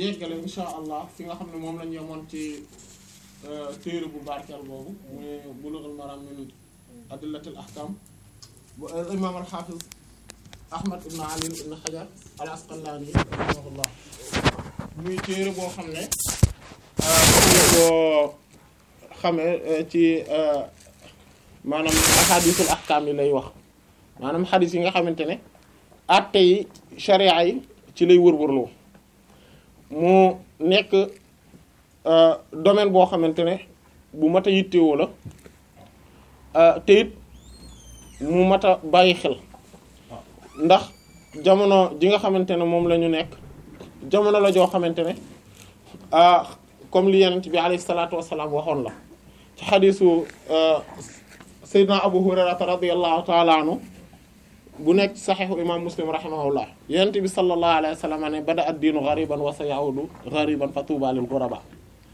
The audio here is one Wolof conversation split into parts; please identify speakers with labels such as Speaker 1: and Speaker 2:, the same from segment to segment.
Speaker 1: yeggale insha allah fi nga xam ne moom lañ yemoon ci téere bu barkeel boobu muy bulughul maram min adillatil ahkam bu imam al hafiz ahmad ibn ali ibn hajar al asqalani rahimahullah muy téere boo xam ne ñu ko xamee ci maanaam ahadisul ahkam yi lay wax maanaam xadis yi nga xamante ne atte yi sharia yi ci lay wër-wërloo mu nekk domaine boo xamante ne bu mat a yittewoo la te it mu mat a bàyyi xel ndax jamono ji nga xamante ne moom la ñu nekk jamono la joo xamante ne comme li yenent bi alayhi salaatu wassalaam waxoon la ci xadisu sayyidina abu hurairata radiyallahu taala anhu bu nekk saxiixu imam muslim rahimahullah yenent bi sallallahu alayhi wa sallam ne bada ad diinu ghariban wa sayaudu ghariban fa tuuba lil ghuraba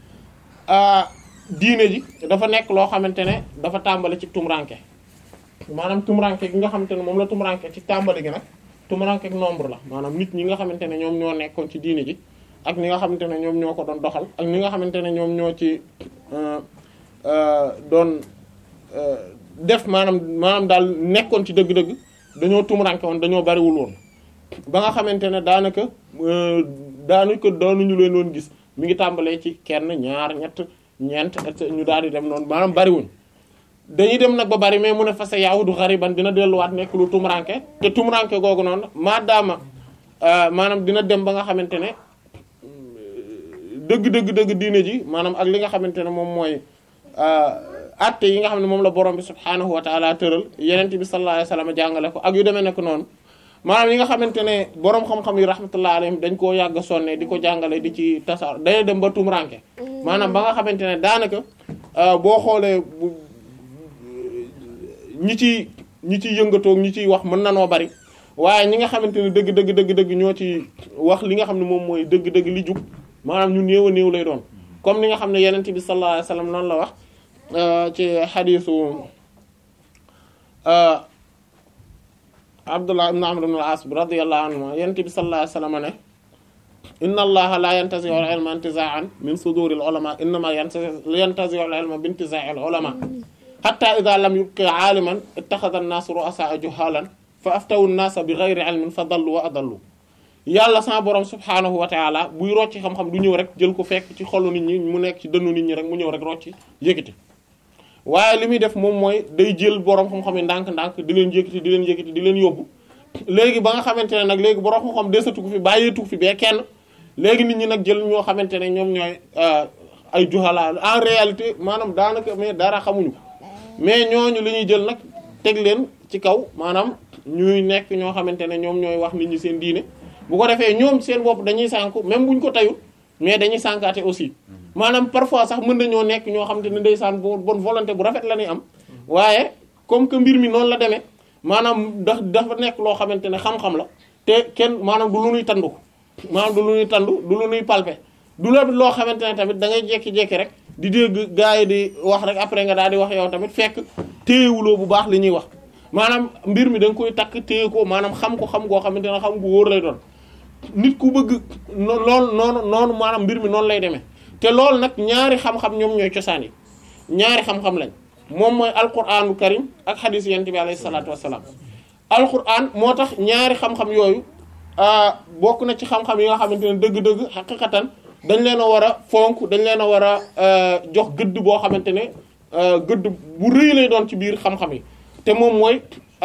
Speaker 1: diine ji dafa nekk loo xamante ne dafa tàmbali ci tumranke maanaam tumranke gi nga xamante ne moom la tumranke ci tàmbali gi nag tumranke nombre la maanaam nit ñi nga xamante ne ñoom ñoo nekkoon ci diine ji ak ñi nga xamante ne ñoom ñoo ko doon doxal ak ñi nga xamante ne ñoom ñoo ci doon def maanaam maanaam daal nekkoon ci dëgg-dëgg dañoo tumranke woon dañoo bariwul woon ba nga xamante ne daanaka daanaka doonuñu leen woon gis mi ngi tàmbalee ci kenn ñaar ñett ñeent et ñu daal di dem noonu maanaam bariwuñ dañuy dem nag ba bari mais mu ne fa sa yahudu xariban dina delluwaat nekk lu tumranke te tumranke googu noonu maadaama maanaam dina dem ba nga xamante ne dëgg dëgg dëgg diine ji maanaam ak li nga xamante ne moom mooy atte yi nga xam ne moom la borom bi subhaanahu wa taala tëral yenent bi sallallahu alayhi wasallam jàngale ko ak yu demee nekk noonu maanaam yi nga xamante ne borom xam-xam yi rahmatullah alayhim dañ koo yàgg sonne di ko jàngale di ci tasaar day dem ba tumranke maanaam ba nga xamante ne daanaka boo xoolee ñi ci ñi ciy yëngatoog ñi ciy wax mën na noo bari waaye ñi nga xamante ne dëgg dëgg dëgg dëgg ñoo ci wax li nga xam ne moom mooy dëgg dëgg li jub maanaam ñu néew a néew lay doon comme ni nga xam ne yenent bi sallallahu alayhi wasallam noonu la wax ci xadiisu Abdullah ibn Amr ibn al-As radiyallahu anhuma yenent bi sallallahu alayhi wasallam ne inna allaha la yantazi'u al-ilma intiza'an min suduri al-ulama innama yantazi'u al-ilma bi intiza'i al-ulama hatta idha lam yubqi 'aliman ittakhadha an-nasu ru'asa'a juhalan fa aftawu an-nasa bi ghayri 'ilmin fa dallu wa adallu yàlla sama borom subhaanahu wa ta'ala buy rocci xam-xam du ñëw rek jël ko fekk ci xolu nit ñi mu nekk ci dënnu nit ñi rek mu ñëw rek rocci yëkkati waaye li muy def moom mooy day jël borom xam-xam yi ndànk-ndànk di leen yëkkati di leen yëkkati di leen yóbbu léegi ba nga xamante ne nag léegi borom xam-xam desatu ko fi bàyyeetu fi bee kenn léegi nit ñi nag jël ñoo xamante ne ñoom ñooy ay juhala en réalité maanaam daanaka mais dara xamuñu mais ñooñu li ñuy jël nag teg leen ci kaw maanaam ñuy nekk ñoo xamante ne ñoom ñooy wax nit ñi seen diine bu ko defee ñoom seen bopp dañuy sànku même buñ ko tayul mais dañuy sànkaate aussi maanaam parfois sax mën nañoo nekk ñoo xamante ne ndeysaan bonne volonté bu rafet la ñuy am waaye comme que mbir mi noonu la demee maanaam da dafa nekk loo xamante ne xam-xam la te kenn maanaam du lu nuy tandu maanaam du lu nuy tandu du lu nuy palper du la loo xamante ne tamit da ngay jekki-jekki rek di dégg gars yi di wax rek après nga daal di wax yow tamit fekk téyewuloo bu baax li ñuy wax maanaam mbir mi da nga koy takk téye ko maanaam xam ko xam goo xamante ne xam gu wóor lay doon nit ku bëgg loolu noonu noonu maanaam mbir mi noonu lay demee te loolu nag ñaari xam-xam ñoom ñooy cosaan yi ñaari xam-xam lañ moom mooy alquranu karim ak xadis yent bi alayhi salaatu wassalaam alquran moo tax ñaari xam-xam yooyu bokk na ci xam-xam yi nga xamante ne dëgg-dëgg xaqiqatan dañ leen a war a fonk dañ leen a war a jox gëdd boo xamante ne gëdd bu rëy lay doon ci biir xam-xam yi te moom mooy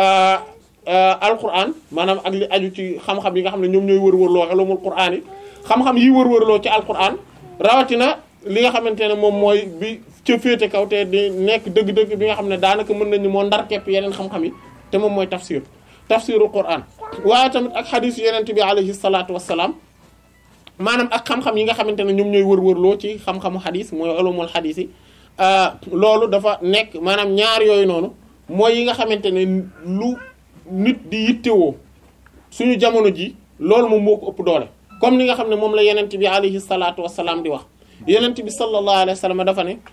Speaker 1: alquran maanaam ak li aju ci xam-xam yi nga xam ne ñoom ñooy wër-wërloo ulumul qur'an yi xam-xam yi wër-wërloo ci alquran rawatina li nga xamante ne moom mooy bi ca féete kaw te di nekk dëgg-dëgg bi nga xam ne daanaka mën nañu moo ndar kepp yeneen xam-xam yi te moom mooy tafsir tafsirul quran waaye tamit ak xadis yeneen bi alayhi salaatu wassalaam maanaam ak xam-xam yi nga xamante ne ñoom ñooy wër-wërloo ci xam-xamu xadis mooy ulumul xadis yi loolu dafa nekk maanaam ñaar yooyu noonu mooy yi nga xamante ne lu nit di yittewoo suñu jamono ji loolu moom moo ko ëpp doole comme ni nga xam ne moom la yenent bi alayhi salaatu wassalaam di wax yenent bi sallallahu alayhi wa sallam dafa ne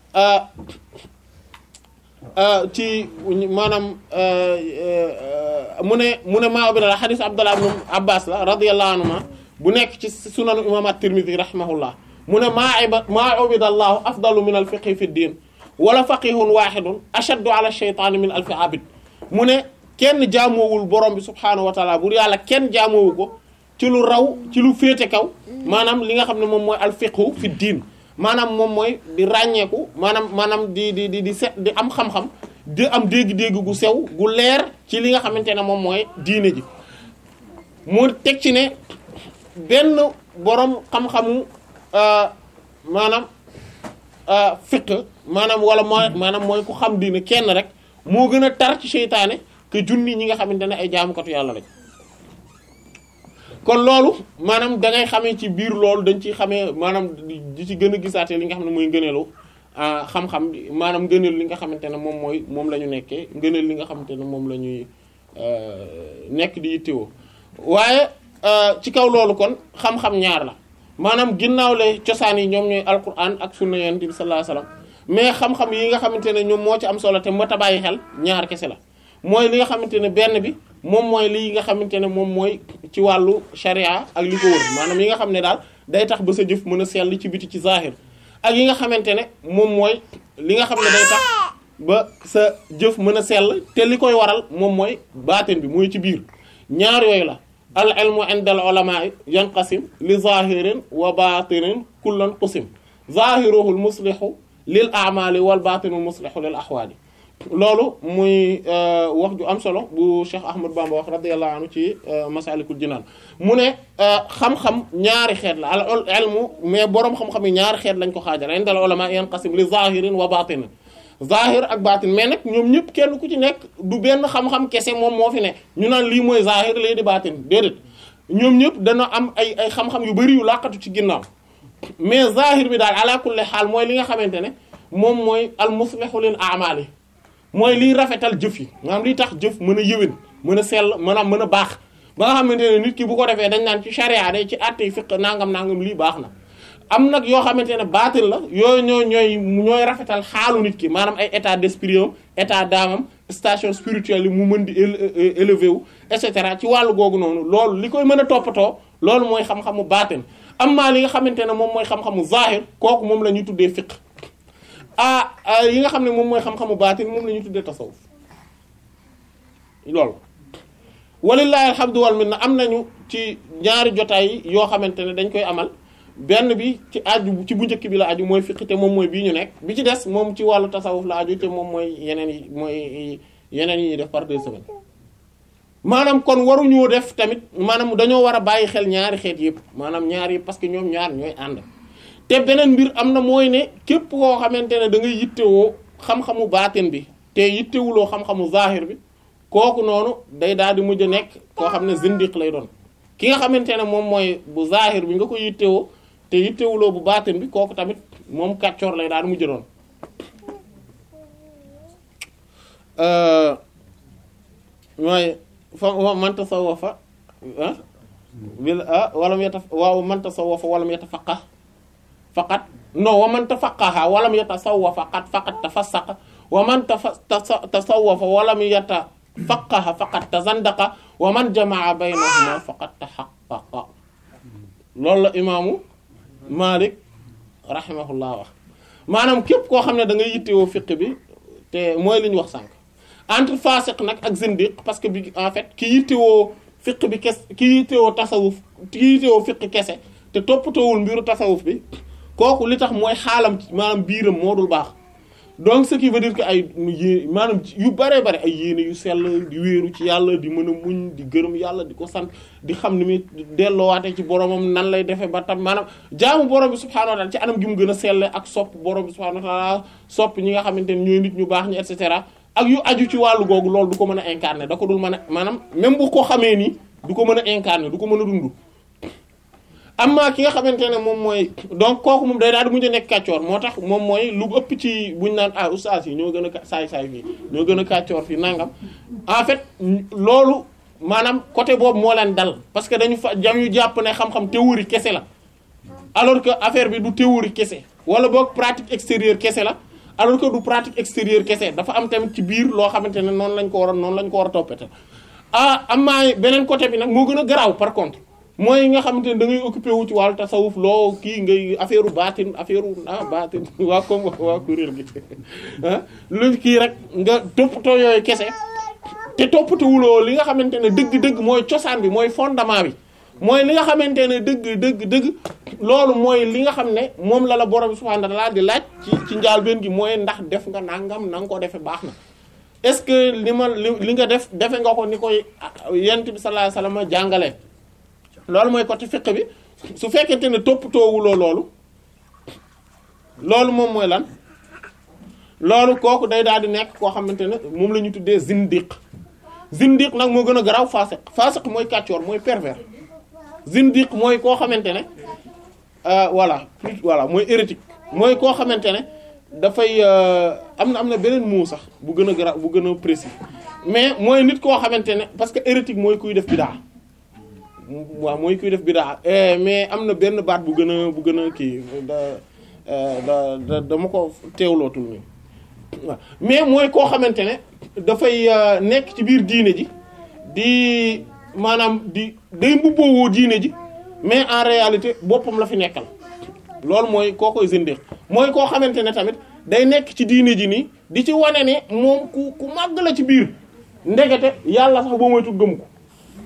Speaker 1: ci maanaam mu ne mu ne maa bi la xadis abdullah ibn abbas la radiyallahu anhuma bu nekk ci sunan imam at-Tirmidhi rahimahullah mu ne maa iba maa ubida allahu afdalu min al fiqhi fi ddin wala faqihun wahidun ashaddu ala shaytaani min alfi abid mu ne kenn jaamoowul borom bi subhaanahu wa taala bur yàlla kenn jaamoowu ko ci lu raw ci lu féete kaw maanaam li nga xam ne moom mooy al fiqhu fi diin maanaam moom mooy di ràññeeku maanaam maanaam di di di di set di am xam-xam di am dégg-dégg gu sew gu leer ci li nga xamante ne moom mooy diine ji mu teg ci ne benn borom xam-xamu maanaam fiq maanaam wala mooy maanaam mooy ku xam diine kenn rek moo gën a tar ci seytaane que junni ñi nga xamante ne ay jaamukatu yàlla lañ kon loolu maanaam da ngay xamee ci biir loolu dañ ciy xamee maanaam di ci gën a gisaatee li nga xam ne mooy ngëneelu xam-xam maanaam ngëneel li nga xamante ne moom mooy moom la ñu nekkee ngëneel li nga xamante ne moom la ñuy nekk di yittewoo waaye ci kaw loolu kon xam-xam ñaar la maanaam ginnaaw le cosaan yi ñoom ñooy alquran ak sunna yonent bi sallallahu alayhi wasallam mais xam-xam yi nga xamante ne ñoom moo ci am solo te mat a bàyyi xel ñaar kese la mooy li nga xamante ne benn bi moom mooy lii nga xamante ne moom mooy ci wàllu sharia ak li ko wër maanaam yi nga xam ne daal day tax ba sa jëf mën a sell ci biti ci zahir ak yi nga xamante ne moom mooy li nga xam ne day tax ba sa jëf mën a sell te li koy waral moom mooy baatin bi mooy ci biir ñaar yooyu la al ilmu inda al ulama yanqasim li zahirin wa batinin kullan qusim zahiruhul muslihu lil a'mali wal batinul muslihu lil ahwali loolu muy wax ju am solo bu Cheikh Ahmad Bamba wax radiyallahu anhu ci masalikul jinaan mu ne xam-xam ñaari xeet la al ilmu mais boroom xam-xam yi ñaari xeet lañ ko xaajal inda al ulama yanqasim li zahirin wa batinin zahir ak batin mais nag ñoom ñëpp kenn ku ci nekk du benn xam-xam kese moom moo fi ne ñu naan lii mooy zahir lii di batin déedéet ñoom ñëpp dana am ay ay xam-xam yu bari yu làqatu ci ginnaaw mais zahir bi daal ala kulli xaal mooy li nga xamante ne moom mooy al muslihu lil a'mali mooy liy rafetal jëf yi maanaam liy tax jëf mën a yëwén mën a sell maanaam mën a baax ba nga xamante ne nit ki bu ko defee dañ naan ci charia day ci àtte fiq nangam nangam lii baax na am nag yoo xamante ne baatil la yooyu ñooy ñooy ñooy rafetal xaalu nit ki maanaam ay état d'esprit am état d'âme am station spirituelle yi mu mën di élevé wu et cetera ci wàllu googu noonu loolu li koy mën a toppatoo loolu mooy xam-xamu baatin am maa li nga xamante ne moom mooy xam-xamu zahir kooku moom la ñuy tuddee fiq ah yi nga xam ne moom mooy xam-xamu baatin moom la ñuy tuddee tasawuf loolu walillahi alhamdu wal minna am nañu ci ñaari jotaay yoo xamante ne dañ koy amal benn bi ci aju ci bu njëkk bi la aju mooy fiq te moom mooy bii ñu nekk bi ci des moom ci wàllu tasawuf la aju te moom mooy yeneen yi mooy yeneen yi ñuy def par deux semaines maanaam kon waruñoo def tamit maanaam dañoo war a bàyyi xel ñaari xeet yëpp maanaam ñaar yi parce que ñoom ñaar ñooy ànd te beneen mbir am na mooy ne képp koo xamante ne da ngay yittewoo xam-xamu baatin bi te yittewuloo xam-xamu zahir bi kooku noonu day daal di mujj a nekk koo xam ne zindiq lay doon ki nga xamante ne moom mooy bu zahir bi nga ko yittewoo te yittewuloo bu baatin bi kooku tamit moom kàccoor lay daal di mujj doon mooy fa man tasawwafa bil walam yata waaw man tasawwafa walam yatafaqqah faqat non wa man tafaqqaha walam yatasawwafa faqat faqat tafassaqa wa man tasawwafa walam yatafaqqaha faqat tazandaqa wa man jamaa baynahuma faqat tahaqqaqa loolu la imaamu Malik rahimahullah wax maanaam képp koo xam ne da ngay yittewoo fiq bi te mooy li ñu wax sànq entre fasiq nag ak zindiq parce que bi en fait ki yittewoo fiq bi kes ki yittewoo tasawuf ki yittewoo fiq kese te toppatoowul mbiru tasawuf bi kooku li tax mooy xaalam maanaam biiram moo dul baax donc ce qui veut dire que ay yé maanaam yu bare bare ay yéene yu sell di wéeru ci yàlla di mën a muñ di gërëm yàlla di ko sant di xam ni muy delloowaate ci boromam nan lay defee ba tam maanaam jaamu borom bi subhaanahu wa taala ci anam gi mu gën a selle ak sopp borom bi subhaanahu wa taala sopp ñi nga xamante ne ñooy nit ñu baax ñi et cetera ak yu aju ci wàllu googu loolu du ko mën a incarner da ko dul mën a maanaam même bu ko xamee nii du ko mën a incarner du ko mën a dund amma ki nga xamante ne moom mooy donc kooku moom day daal di mujj a nekk kàccoor moo tax moom mooy lu ëpp ci buñ naan ah oustaz yi ñoo gën a saay-saay fii ñoo gën a kàccoor fii nangam en fait loolu maanaam côté boobu moo leen dal parce que dañu fa jam yu jàpp ne xam-xam théorie kese la alors que affaire bi du théorie kese wala boog pratique extérieure kese la alors que du pratique extérieure kese dafa am tamit ci biir loo xamante ne noonu lañ ko war a noonu lañ ko war a toppate ah am maa beneen côté bi nag moo gën a garaaw par contre mooy yi nga xamante ne da ngay occupé wu ci wàllu tasawuf loo kii ngay affaire baatin affaire ah baatin waa comme waa kuréel gi ah lu kii rek nga toppatoo yooyu kese te toppatawuloo li nga xamante ne dëgg-dëgg mooy cosaan bi mooy fondement bi mooy li nga xamante ne dëgg dëgg dëgg loolu mooy li nga xam ne moom la la borom subhanahu wa ta'ala di laaj ci ci njaalbeen gi mooy ndax def nga nangam na nga ko defee baax na est-ce que li ma li li nga def defe nga ko ni koy yent bi sallallahu alayhi wasallam jàngale loolu mooy côté fiqh bi su fekkente ne toppatoowuloo loolu loolu moom mooy lan loolu kooku day daal di nekk koo xamante ne moom la ñu tuddee zindiq zindiq nag moo gën a garaaw faasiq faasiq mooy kàccoor mooy pervers zindiq mooy koo xamante ne voilà plus voilà mooy hérétique mooy koo xamante ne dafay am na am na beneen mot sax bu gën a garaaw bu gën a précis mais mooy nit koo xamante ne parce que hérétique mooy kuy def bidaa waaw mooy kuy def bidaa mais am na benn baat bu gën a bu gën a kii da da da dama ko teewlootul nii waaw mais mooy koo xamante ne dafay nekk ci biir diine ji di maanaam di day mbubboo diine ji mais en réalité boppam la fi nekkal loolu mooy koo koy zindiq mooy koo xamante ne tamit day nekk ci diine ji nii di ci wane ne moom ku ku màgg la ci biir ndegete yàlla sax boo moytu gëm ko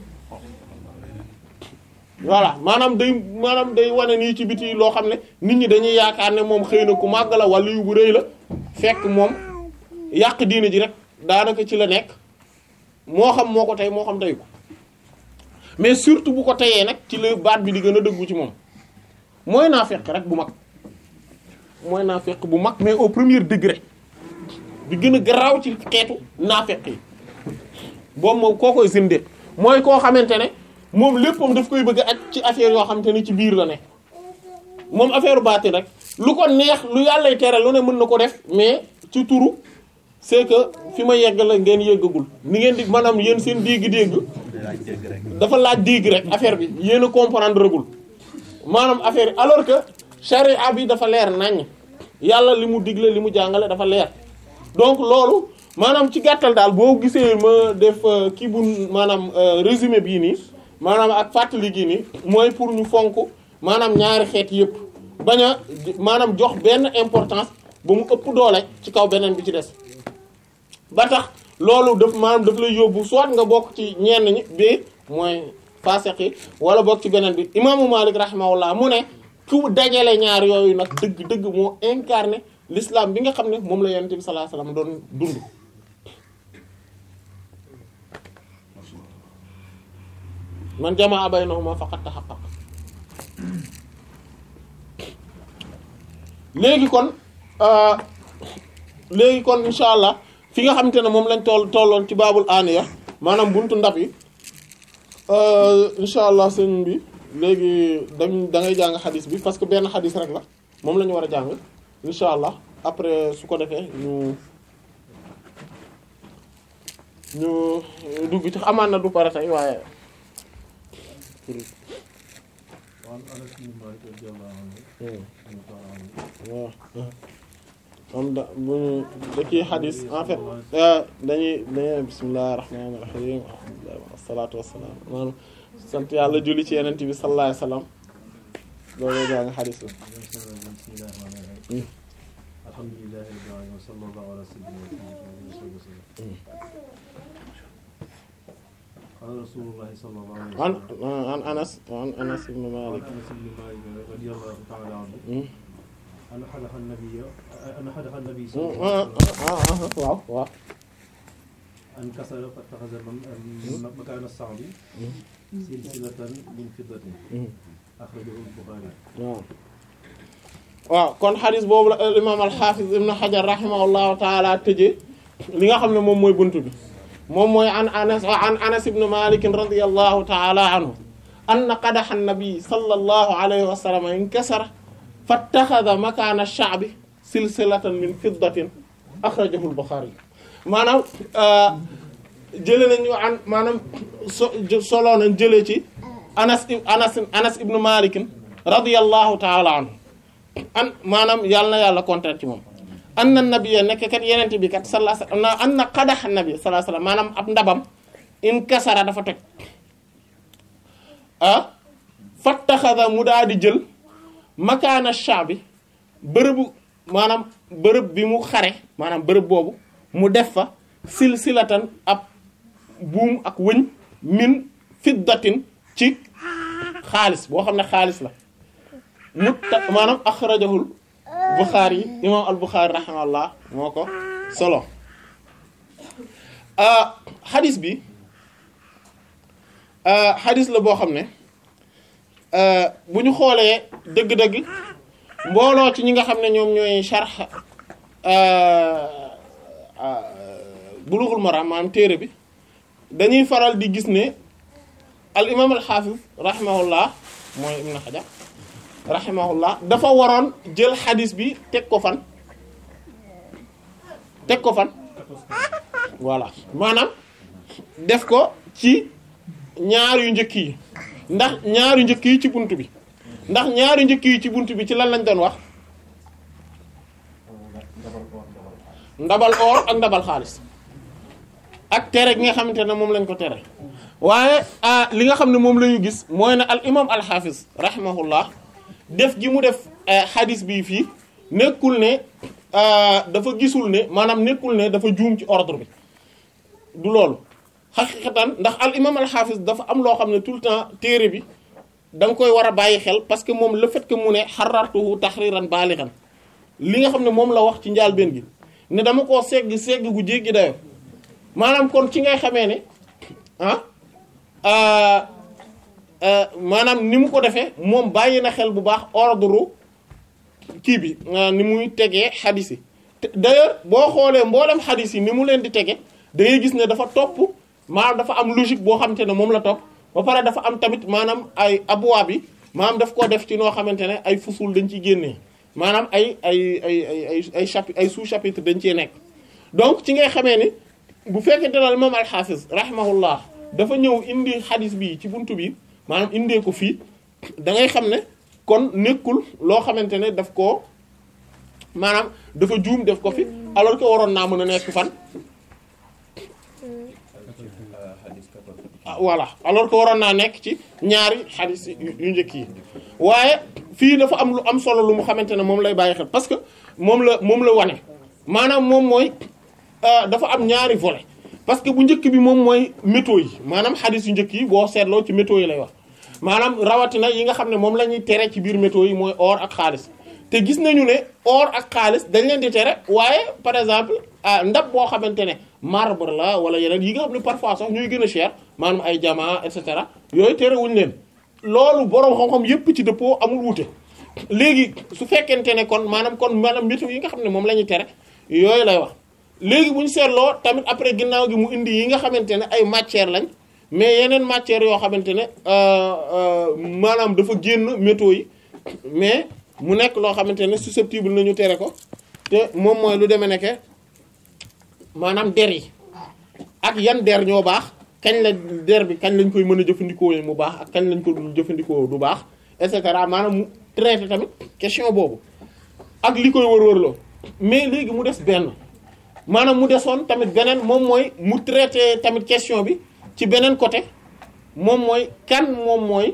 Speaker 1: voilà maanaam day maanaam day wane nii ci biti loo xam ne nit ñi dañuy yaakaar ne moom xëy na ku màgg la wala yu bu rëy la fekk moom yàq diine ji rek daanaka ci la nekk moo xam moo ko tey moo xam tey ko mais surtout bu ko teyee nag ci la baat bi di gën a dëggu ci moom mooy naa fekk rek bu mag mooy naa fekk bu mag mais au premier degré bi gën a garaaw ci xeetu naa fekk yi boobu moom koo koy sindee mooy koo xamante ne moom léppam daf koy bëgg ak ci affaire yoo xamante ne ci biir la nekk moom affaire baatin rek lu ko neex lu yàllay tere lu ne mën na ko def mais ci turu c'est que fi ma yegg la ngeen yëggagul ni ngeen di maanaam yéen seen dégg-dégg dafa laaj dégg rek affaire bi yéen a comprendre ragul maanaam affaire yi alors que charia bi dafa leer naññ yàlla li mu digle li mu jàngale dafa leer donc loolu maanaam ci gàttal daal boo gisee ma def kii bu maanaam résumé bii nii maanaam ak fàttali gii nii mooy pour ñu fonk maanaam ñaari xeet yëpp bañ a maanaam jox benn importance ba mu ëpp doole ci kaw beneen bi ci des ba tax loolu daf maanaam daf lay yóbbu soit nga bokk ci ñenn ñi bi mooy faseq yi wala bokk ci beneen bi imaamu Malik rahimahullah mu ne ku dajale ñaar yooyu nag dëgg dëgg moo incarné l'islam bi nga xam ne moom la yonent bi sallallahu alayhi wasallam doon dund man jamaa baynahuma faqad tahaqqaq léegi kon léegi kon insha allah fi nga xamante ne moom lañ toll tolloon ci baabul aaniya maanaam buntu ndab yi insha allah sëñ bi léegi dañ da ngay jàng xadis bi parce que benn xadis rek la moom la ñu war a jàng insha allah après su ko defee ñu ñu dugg ci amaan na du pare tey waaye waaw am da buñu da kii xadis en fait dañuy dañuy bismillahir rahmanir rahim wassalatu wassalam maanaam sant yàlla julli ci yeneen bi sallallahu alayhi wasallam loolu jàng xadis la
Speaker 2: alhamdulillahi rabbil alamin wa sallallahu ala sayyidina muhammadin قال رسول الله صلى الله عليه
Speaker 1: an
Speaker 2: وسلم
Speaker 1: an anas an anas ibn
Speaker 2: عن
Speaker 1: malik
Speaker 2: انس بن مالك رضي الله تعالى عنه ان حدث النبي ان حدث النبي صلى الله عليه وسلم
Speaker 1: waaw waaw
Speaker 2: ان كسر فاتخذ من- مكان الصعب سلسلة من فضة أخرجه البخاري
Speaker 1: waaw waaw kon xadis boobu la imam al-Hafiz ibn Hajar rahimahullahu taala tëjee li nga xam ne moom mooy buntu bi moom mooy an anas an anas ibn Malik radiyallahu taala anhu anna qadaha an-nabi sallallahu alayhi wa sallam inkasara fattakhadha makana ash-sha'bi silsilatan min fiddatin akhrajahu al-Bukhari maanaam jëlee nañu an maanaam so solo nañ jëlee ci anas anas anas ibn Malik radiyallahu taala anhu an maanaam yàlla na yàlla kontaan ci moom an na nabiya nekk kat yenente bi kat sallallahu alayhi wasallam an na qadax nabi sallallahu alayhi wasallam maanaam ab ndabam in kasara dafa toj ah fattaxada mu daal di jël makaana shaabi bërëbu maanaam bërëb bi mu xare maanaam bërëb boobu mu def fa silsilatan ab buum ak wëñ min fiddatin ci xaalis boo xam ne xaalis la mu ta maanaam axrajahul Buxaari yi imaam al Buxaari rahimahullah moo ko solo xadis bi xadis la boo xam ne bu ñu xoolee dëgg-dëgg mbooloo ci ñi nga xam ne ñoom ñooy sharh Bulughul Maram maanaam téere bi dañuy faral di gis ne al imaam al xaafis rahimahullah mooy Ibn Hajar rahimahullah dafa waroon jël xadis bi teg ko fan teg ko fan voilà maanaam def ko ci ñaar yu njëkk yi ndax ñaar yu njëkk yi ci bunt bi ndax ñaar yu njëkk yi ci bunt bi ci lan lañ doon wax ndabal or ak ndabal xaalis ak tere gi nga xamante ne moom lañ ko tere waaye li nga xam ne moom la ñu gis mooy ne al imam al hafiz rahimahullah def gi mu def xadis bi fii nekkul ne dafa gisul ne maanaam nekkul ne dafa juum ci ordre bi du loolu xaqiqatan ndax al imam al hafiz dafa am loo xam ne tout le temps téere bi da nga koy war a bàyyi xel parce que moom le fait que mu ne xarartuhu tahriran balighan li nga xam ne moom la wax ci njaalbeen gi ne dama koo segg segg gu jéggi dayo maanaam kon ci ngay xamee ne ah maanaam ni mu ko defee moom bàyyi na xel bu baax ordre kii bi ni muy tegee xadis yi d'ailleurs boo xoolee mboolem xadis yi ni mu leen di tege da ngay gis ne dafa topp maanaam dafa am logique boo xamante ne moom la topp ba pare dafa am tamit maanaam ay abwaab bi maanaam daf ko def ci noo xamante ne ay fusul dañ ciy génnee maanaam ay ay ay ay ay ay chapitre ay sous chapitre dañ cee nekk donc ci ngay xamee ni bu fekkente ne moom al-Hafiz rahimahullah dafa ñëw indi xadis bi ci buntu bi maanaam indee ko fii da ngay xam ne kon nekkul loo xamante ne daf koo maanaam dafa juum def ko fi alors que waroon naa mën a nekk fan ah voilà alors que waroon naa nekk ci ñaari xadis yu njëkk yi waaye fii dafa am lu am solo lu mu xamante ne moom lay bàyyi xel parce que moom la moom la wane maanaam moom mooy dafa am ñaari volet parce que bu njëkk bi moom mooy métaux yi maanaam xadis yu njëkk yi boo seetloo ci métaux yi lay wax maanaam rawatina yi nga xam ne moom la ñuy tere ci biir métaux yi mooy or ak xaalis te gis nañu ne or ak xaalis dañ leen di tere waaye par exemple ndab boo xamante ne marbre la wala yeneen yi nga xam ne parfois sax ñuy gën a cher maanaam ay diamant et cetera yooyu tere wuñ leen loolu boroom xam-xam yépp ci dëppoo amul wuute léegi su fekkente ne kon maanaam kon maanaam métaux yi nga xam ne moom la ñuy tere yooyu lay wax léegi bu ñu seetloo tamit après ginnaaw gi mu indi yi nga xamante ne ay matière lañ mais yeneen matières yoo xamante ne maanaam dafa génn métaux yi mais mu nekk loo xamante ne susceptible nañu tere ko te moom mooy lu demee nekke maanaam der yi ak yan der ñoo baax kañ la der bi kañ lañ koy mën a jëfandikoo mu baax ak kañ lañ ko dul jëfandikoo du baax et cetera maanaam mu traité tamit question boobu ak li koy wër-wërloo mais léegi mu des benn maanaam mu desoon tamit beneen moom mooy mu traité tamit question bi ci beneen côté moom mooy kan moom mooy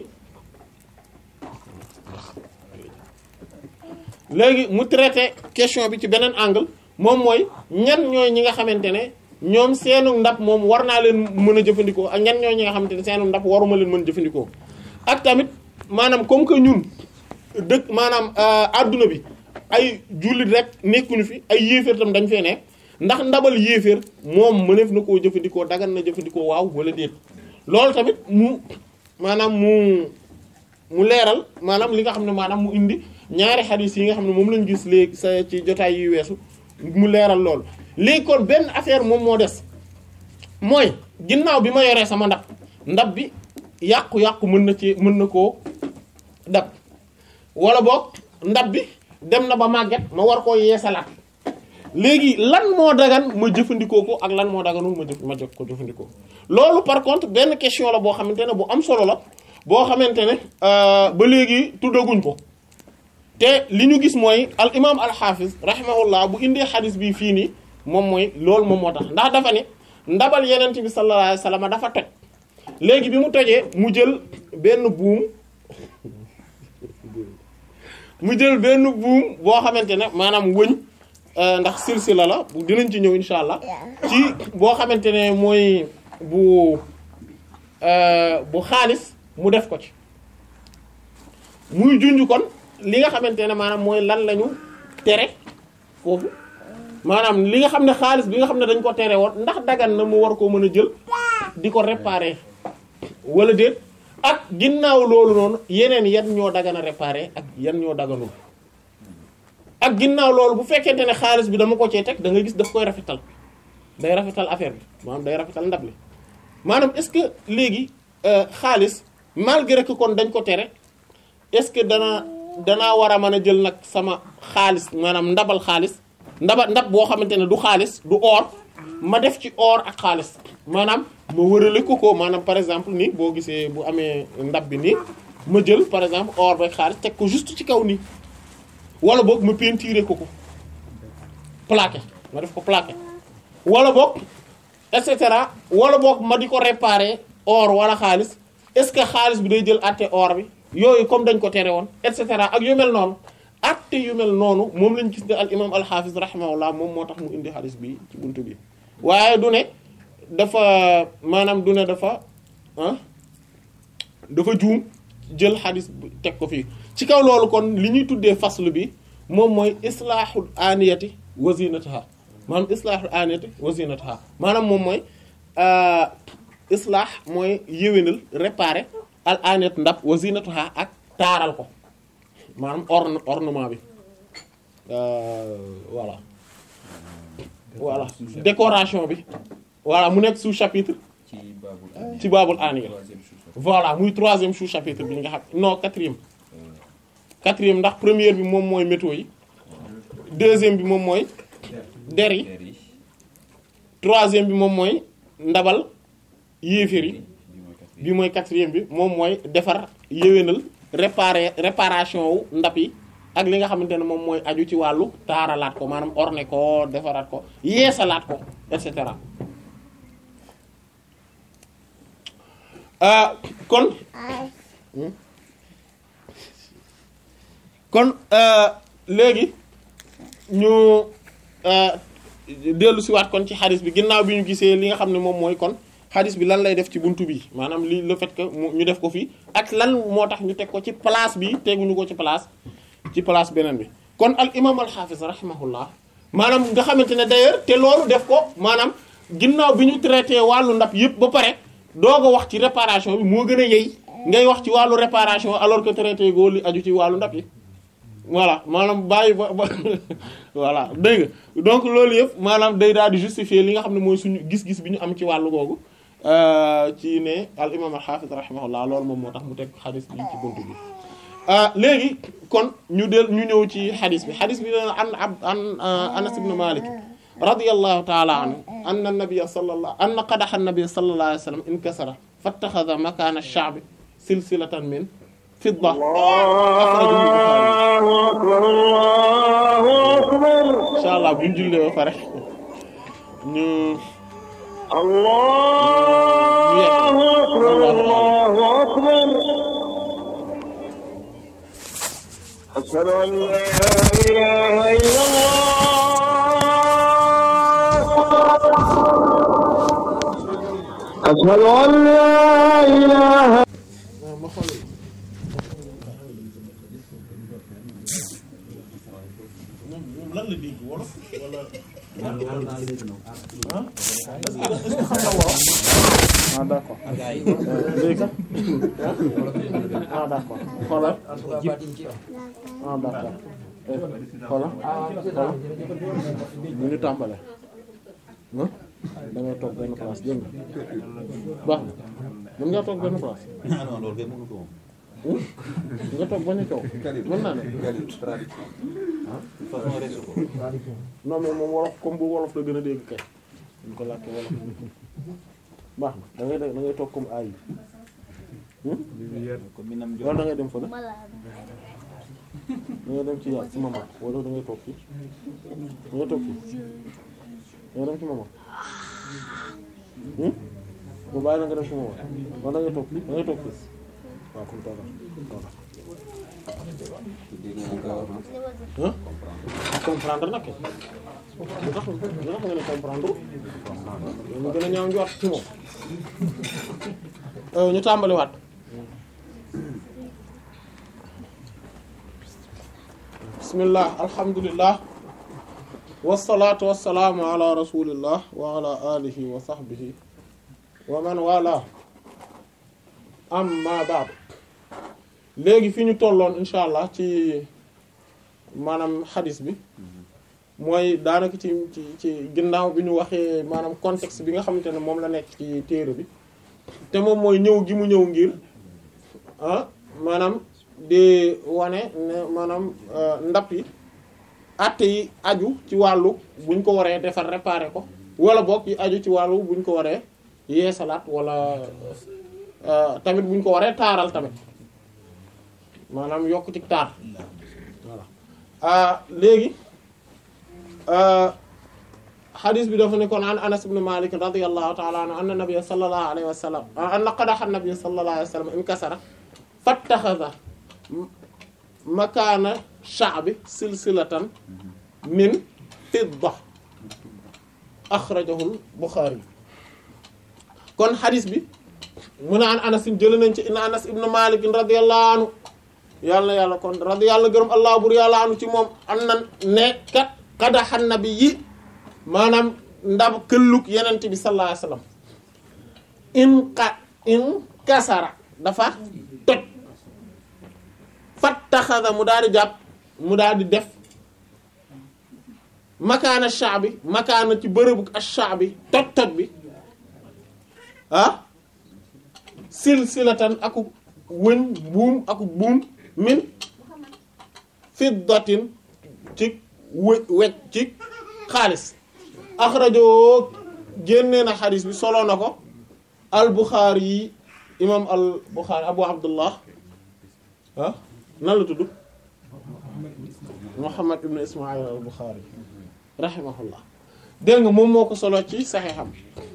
Speaker 1: léegi mu traité question bi ci beneen angle moom mooy ñan ñooy ñi nga xamante ne ñoom seenu ndab moom war naa leen mën a jëfandikoo ak ñan ñooy ñi nga xamante ne seenu ndab waruma leen mën a jëfandikoo ak tamit maanaam comme que ñun dëkk maanaam adduna bi ay jullit rek nekkuñu fi ay yéeféer tam dañ fee nekk ndax ndabal yéeféer moom mëneef na koo jëfandikoo dagan na jëfandikoo waaw wala déet loolu tamit mu maanaam mu mu leeral maanaam li nga xam ne maanaam mu indi ñaari xadis yi nga xam ne moom lañu gis léegi sa ci jotaay yu weesu mu leeral loolu léegi kon benn affaire moom moo des mooy ginnaaw bi ma yoree sama ndab ndab bi yàqu-yàqu mën na ci mën na koo dab wala boog ndab bi dem na ba màgget ma war koo yeesalaat léegi lan moo dagan ma jëfandikoo ko ak lan moo daganul ma jëf ma jëf ko jëfandikoo loolu par contre benn question la boo xamante ne bu am solo la boo xamante ne ba léegi tuddaguñ ko te li ñu gis mooy al imam al hafiz rahimahullah bu indee xadis bi fii nii moom mooy loolu moom moo tax ndax dafa ne ndabal yenent bi sallallahu alayhi wasallam dafa toj léegi bi mu tojee mu jël benn buum mu jël benn buum boo xamante ne maanaam wëñ euh, ndax silsila la bu dinañ ci ñëw insha allah ci boo xamante ne mooy bu euh, bu xaalis mu def ko ci muy junj kon li nga xamante ne maanaam mooy lan lañu tere foofu maanaam li nga xam ne xaalis bi nga xam ne dañ ko tere woon ndax dagan na mu war koo mën a jël di ko réparer wala déet ak ginnaaw loolu noonu yeneen yan ñoo dagan a réparer ak yan ñoo daganul ak ginnaaw loolu bu fekkente ne xaalis bi dama ko cee teg da nga gis daf koy rafetal day rafetal affaire bi maanaam day rafetal ndab li maanaam est-ce que léegi euh, xaalis malgré que kon dañ ko tere est-ce que dana danaa war a mën a jël nag sama xaalis maanaam ndabal xaalis ndaba ndab boo xamante ne du xaalis du or ma def ci or ak xaalis maanaam ma wërale ko ko maanaam par exemple nii boo gisee bu amee ndab bi nii ma jël par exemple or ba xaalis teg ko juste ci kaw nii wala boog ma peinturer ko ko plaqué ma def ko plaqué wala boog et cetera wala boog ma di ko réparer or wala xaalis est-ce que xaalis bi day jël àtte or bi yooyu comme dañ ko tere woon et cetera ak yu mel noonu àtte yu mel noonu moom lañ gis ne al imam al hafiz rahimahullah moom moo tax mu indi xaalis bi ci buntu bi waaye du ne dafa maanaam du ne dafa ah dafa juum jël xadis bi teg ko fii ci kaw loolu kon li ñuy tuddee faslu bi moom mooy islaahul aniyati wa zinataha maanaam islaahul aniyati wa zinataha maanaam moom mooy islaah mooy yéwénal réparer al aniyat ndab wa zinataha ak taaral ko maanaam orne ornement bi voilà voilà décoration bi voilà mu nekk sous-chapitre
Speaker 3: ci baabul
Speaker 1: ci baabul aniya
Speaker 3: troisième sous-chapitre.
Speaker 1: voilà muy troisième sous-chapitre bi nga xam non quatrième quatrième ndax première bi moom mooy métaux yi deuxième bi moom mooy der yi
Speaker 3: Der yi
Speaker 1: troisième bi moom mooy ndabal yéeféer yi
Speaker 3: bi mooy quatrième.
Speaker 1: bi mooy quatrième bi moom mooy defar yéwénal réparer réparation wu ndab yi ak li nga xamante ne moom mooy aju ci wàllu taaralaat ko maanaam orné ko defaraat ko yeesalaat ko et cetera ah kon kon euh, léegi ñu euh, dellu si waat kon ci xadis bi ginnaaw bi ñu gisee li nga xam ne moom mooy kon xadis bi lan lay def ci buntu bi maanaam li le fait que mu ñu def ko fii ak lan moo tax ñu teg ko ci place bi teguñu ko ci place ci place beneen bi kon al imam al hafiz rahimahullah maanaam nga xamante ne d'ailleurs te loolu def ko maanaam ginnaaw bi ñu traité wàllu ndab yëpp ba pare doog a wax ci réparation bi moo gën a yey ngay wax ci wàllu réparation alors que traité goo li aju ci wàllu ndab yi voilà maanaam bàyyi ba ba voilà dégg nga donc loolu yëpp maanaam day daal di justifier li nga xam ne mooy suñu gis-gis bi ñu am ci wàllu googu ci ne al imam al hafiz rahimahullah loolu moom moo tax mu teg xadis bi ci buntu bi léegi kon ñu del ñu ñëw ci xadis bi xadis bi dana an ab an anas ibn malik radiyallahu ta'ala anhu anna nabiyya sallallahu anna qadaha an-nabiy sallallahu alayhi wa sallam inkasara fattakhadha makana ash-sha'bi silsilatan min fidda akhrajahu al-bukhari
Speaker 4: الله أكبر الله أكبر
Speaker 1: incha allah bu ñu jullee ba pare ñu
Speaker 4: الله أكبر الله أكبر أشهد أن لا إله إلا الله أشهد أن لا إله
Speaker 1: ma xool moom moom lan la dégg wolof wala ah est-ce que xam na wolof ah d'accord léegi ah d'accord xoolal ah d'accord xoolal xoolal ñu ngi tàmbale ah da ngay toog benn place dégg nga baax na mën ngaa toog benn place
Speaker 3: ah non loolu kay mënu ko moom.
Speaker 1: nga toog bañ a coow mën naa ne
Speaker 3: façon resu ko.
Speaker 1: non mais moom wolof comme bu wolof la gën a dégg kay ñu ko làkkee wolof baax na da ngay da ngay toog comme ay
Speaker 3: comme mi nam
Speaker 1: wala da
Speaker 3: jox
Speaker 1: ngay dem fa da ngay dem ci yàlla ci mama wala da ngay toog fii da ngay toog fii da ngay dem ci mama bu bàyyi la nga dem ci mama wala da ngay toog fii da ngay toog fii waaw kon toogal toogal
Speaker 3: dégg nga gaaw na
Speaker 1: ah comprendre nag lu tax lu tax nga ne comprendre mu gën a ñaaw njort ci moom Euh, ñu tàmbaliwaat bismillah alhamdulillah wasalaatu wasalaamu ala rasulillah wa ala alihi wa sahbihi wa man wala amma ba'd léegi fi ñu tolloon insha allah ci maanaam xadis bi mooy daanaka ci ci ci ginnaaw bi ñu waxee maanaam contexte bi nga xamante ne moom la nekk ci téere bi te moom mooy ñëw gi mu ñëw ngir ah maanaam di wane ne maanaam euh, ndap yi atte yi aju ci wàllu buñ ko waree defar réparer ko wala boog yi aju ci wàllu buñ ko waree yeesalaat wala euh, tamit buñ ko waree taaral tamit maanaam yokk ci taar voilà ah léegi xadis bi dafa ne kon an anas ibn malik radiyallahu ta'ala anhu anna nabiyya sallallahu alayhi wa sallam anna qadaha nabiyyu sallallahu alayhi wa sallam inkasara fattakhadha makaana sha'bi silsilatan min fidda akhrajahu al-bukhari kon xadis bi mu ne an anas jëlee nañ ci inna anas ibn malik radiyallahu anhu yàlla yàlla kon radi yàlla gërëm allah bur yàlla anu ci moom am na ne kat qadahan nabi yi maanaam ndab këllug yenente bi sallallahu alayhi wasallam in ka in kasara dafa toj fattaxada mu daal di jàpp mu daal di def makaana shaabi makaana ci bërëbu ash-shaabi toj toj bi ah silsilatan aku wëñ buum aku buum min fiddatin ci wë wecc ci xaalis axrajoo génnee na xadis bi solo na ko al buxaari yi imam al buxaari abu abdullah ah nan la tudd muhammad ibn ismail al buxaari rahimahullah dégg nga moom moo ko solo ci saxeexam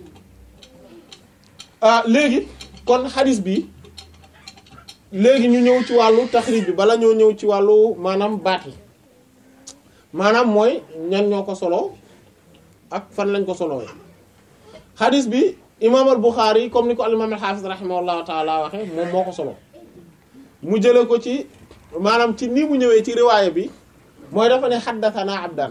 Speaker 1: ah léegi kon xadis bi léegi ñu ñëw ci wàllu taxrib bi bala ñoo ñëw ci wàllu maanaam baat yi maanaam mooy ñan ñoo ko solo ak fan lañ ko solowee xadis bi imaam al Buxaari comme ni ko al imaam al xaafis rahimahullahu taala waxe moom moo ko solo mu jële ko ci maanaam ci nii mu ñëwee ci riwaaya bi mooy dafa ne xaddathana abdan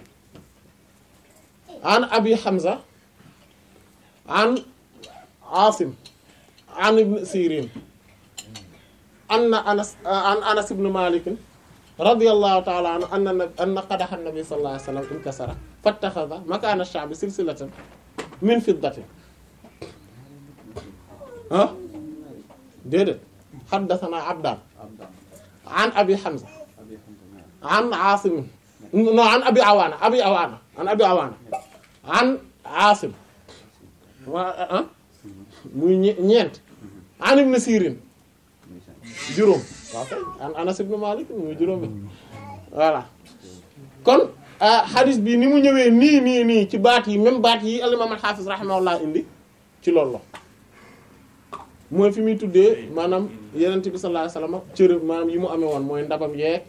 Speaker 1: an abi hamza an asim an ibn sirin anna anas an anas ibn malik radiyallahu ta'ala anhu anna anna qadaha an-nabi sallallahu alayhi wasallam inkasara fattakhadha makana ash-sha'bi silsilatan min fiddatin ah déedéet haddathana abdan an abi hamza an asim no an abi awana abi awana an abi awana an asim wa ah muy ñeent an ibn sirin juróom waaw kay an Anas ibn Malik muy juróom bi voilà kon hadis bi ni mu ñëwee nii nii nii ci baat yi même baat yi al-imam al-Hafiz rahimahullah indi ci loolu la mooy fi muy tuddee maanaam Yonent bi sallallahu alayhi wasallam cër maanaam yi mu amee woon mooy ndabam yeeg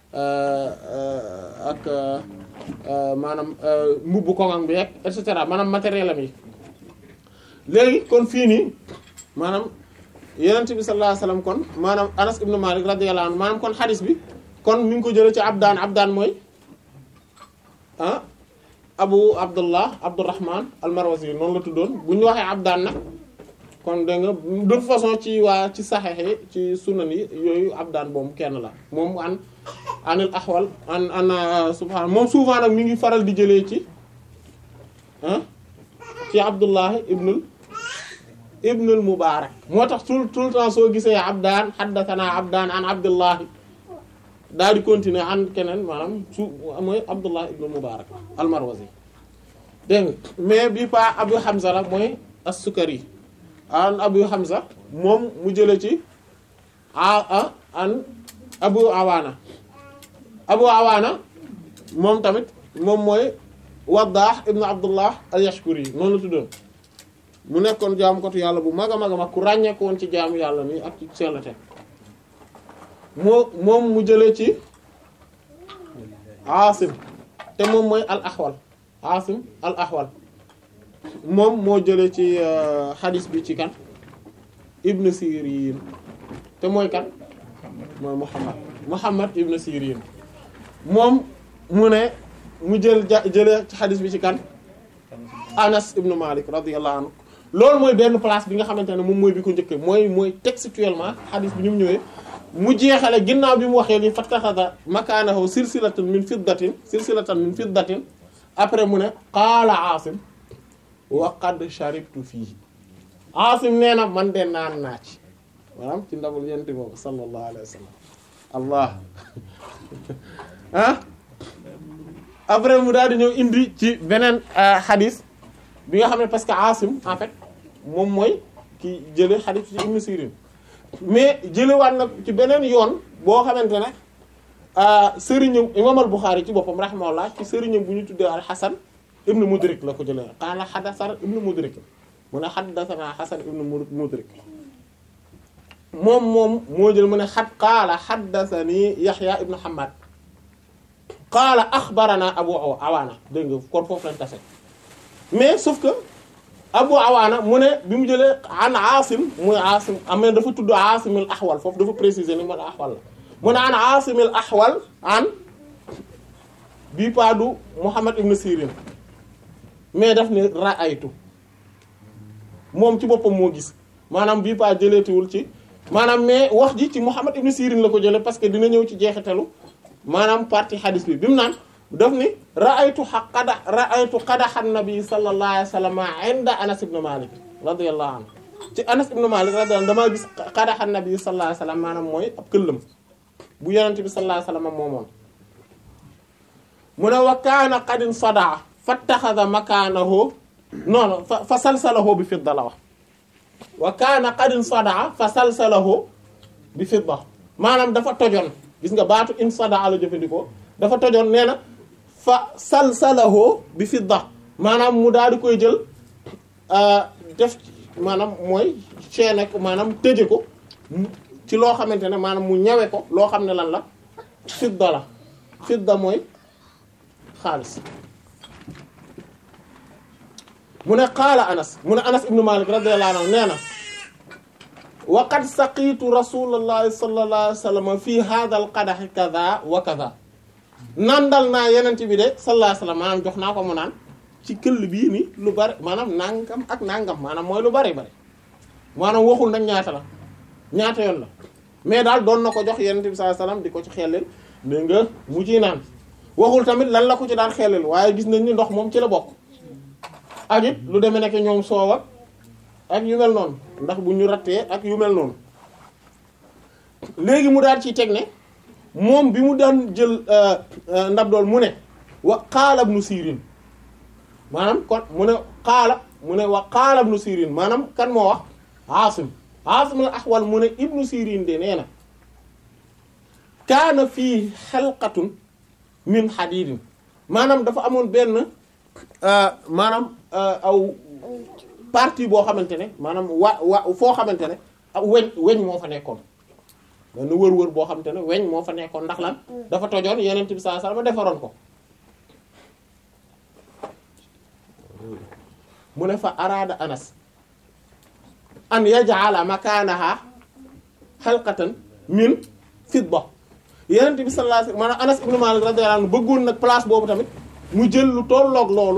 Speaker 1: ak maanaam mbubbu koŋam bi yeeg et cetera maanaam matériel am yi léegi kon fii nii maanaam Yonent bi sallallahu alayhi wasallam kon maanaam Anas ibn Malik radiyallahu anhu maanaam kon xadis bi kon mi ngi ko jëlee ci Abdaan Abdaan mooy ah Abu Abdullah Abdurrahman al-Marwazi noonu la tuddoon bu ñu waxee Abdaan nag kon dégg nga de toute façon ci waa ci saxeex yi ci sunan yi yooyu Abdaan boobu kenn la moom an anil axwal an an subhaana moom souvent nag mi ngi faral di jëlee ci ah ci Abdullah ibnul ibnul Mubarak moo tax tout tout le temps soo gisee Abdaan haddathana Abdaan an Abdullahi daal di continuer an keneen maanaam su mooy Abdullah ibnul Mubarak al-Marwazi dégg nga mais bi pa Abu Hamza la mooy as-Sukari an Abu Hamza moom mu jële ci a an Abu Awaana Abu Awaana moom tamit moom mooy Waddah ibnu Abdullah al-Yashkuri noonu la tuddoon mu nekkoon jaamukatu yàlla bu mag a mag a mag ku ràññeeku woon ci jaamu yàlla nii ak ci sellate moo moom mu jëlee ci Aasim te moom mooy al axwal Aasim al axwal moom moo jëlee ci xadis bi ci kan Ibn Sirin te mooy kan mooy Muhammad Muhammad Ibn Sirin moom mu ne mu jël ja jëlee ci xadis bi ci kan Anas Ibn Malik radiyallahu anhu loolu mooy benn place bi nga xamante ne moom mooy bi ko njëkkee mooy mooy textuellement xadis bi ni mu ñëwee mu jeexale ginnaaw bi mu waxee ni fattaxada makaanahu silsilatan min fiddatin silsilatan min fiddatin après mu ne qaala Aasim wa qad sharibtu fii Aasim nee na man de naan naa ci maanaam ci ndabul yent boobu sallallahu alayhi wa sallam allah ah après mu daal di ñëw indi ci beneen xadis bi nga xam ne parce que Aasim en fait moom mooy ki jële xadis ci Ibn Sirin mais jëlewaat nag ci beneen yoon boo xamante ne sëriñam imam al Bukhari ci boppam rahimahullah ci sëriñam bu ñu tuddee al Hasan ibnu Mudrik la ko jëlee qaala hadasana ibnu Mudrik mu ne haddasana Hasan ibnu Mudrik moom moom moo jël mu ne xat qaala haddasani Yahya ibnu Hammad qaala axbarana Abu Awaana dégg nga kon foofu lañ tase mais sauf que Abu Awaana mu ne bi mu jëlee an Aasim muy Aasim am na dafa tudd Aasim al Ahwal foofu dafa préciser ni man Ahwal la mu ne an Aasim al Ahwal an bii paadu Muhammad ibn Sirin mais daf ne ra'aytu moom ci boppam moo gis maanaam bii paa jëleetiwul ci maanaam mais wax ji ci Muhammad ibn Sirin la ko jëlee parce que dina ñëw ci jeexitalu maanaam partie hadis bi bi mu naan daf ni ra'aytu qada ra'aytu qadaha an-nabi sallallahu alayhi wa sallam inda Anas ibn Malik radiyallahu anhu ci Anas ibn Malik radiyallahu damaa gis qadaha an-nabi sallallahu alayhi wa sallam maanaam mooy ab këllam bu yonent bi sallallahu alayhi wa sallam moomoon mu ne wa kaana qad insadaa fattaxada makaanahu non non fa fa salsalahu bi fidda la wax wa kaana qad insadaa fa salsalahu bi fidda maanaam dafa tojoon gis nga baatu insadaa la jëfandikoo dafa tojoon nee na fa salsalahu bi fidda maanaam mu daal di koy jël def maanaam mooy chaîne ko maanaam tëje ko ci loo xamante ne maanaam mu ñawe ko loo xam ne lan la fidda la fidda mooy xaalis mu ne qaala anas mu ne anas ibnu malik radiyallahu anhu nee na wa qad saqiitu rasulallahi sallallahu alayhi wa sallam fi hadha al qadax kaza wa kaza nandal naa yenent bi de sallallahu alayhi wa sallam maanaam jox naa ko mu naan ci këll bii ni lu bari maanaam nangam ak nangam maanaam mooy lu bari bari maanaam waxul nag ñaata la ñaata yoon la mais daal doon na ko jox yenent bi sallallahu alayhi wa sallam di ko ci xellel dégg nga mu ciy naan waxul tamit lan la ko ci daan xellel waaye gis nañ ni ndox moom ci la bokk ak it lu demee nekk ñoom soowa ak yu mel noonu ndax bu ñu rattee ak yu mel noonu léegi mu daal ciy teg ne moom bi mu daan jël ndab dool mu ne wa qaala ibnu sirin maanaam kon mu ne qaala mu ne wa qaala ibnu sirin maanaam kan moo wax aasim aasim al ahwal mu ne ibnu sirin de nee na kaana fii xalqatun min xadiidin maanaam dafa amoon benn maanaam aw partie boo xamante ne maanaam wa wa foo xamante ne aw weñ weñ moo fa nekkoon benn wër-wër boo xamante ne weñ moo fa nekkoon ndax lan dafa tojoon yeneen bi sallallahu alayhi wasallam defaroon ko mu ne fa araada anas an yaj'ala makanaha halqatan min fidda yeneen bi sallallahu alayhi wasallam maanaam anas ibn malik radiyallahu anhu bëggoon nag place boobu tamit mu jël lu tolloog loolu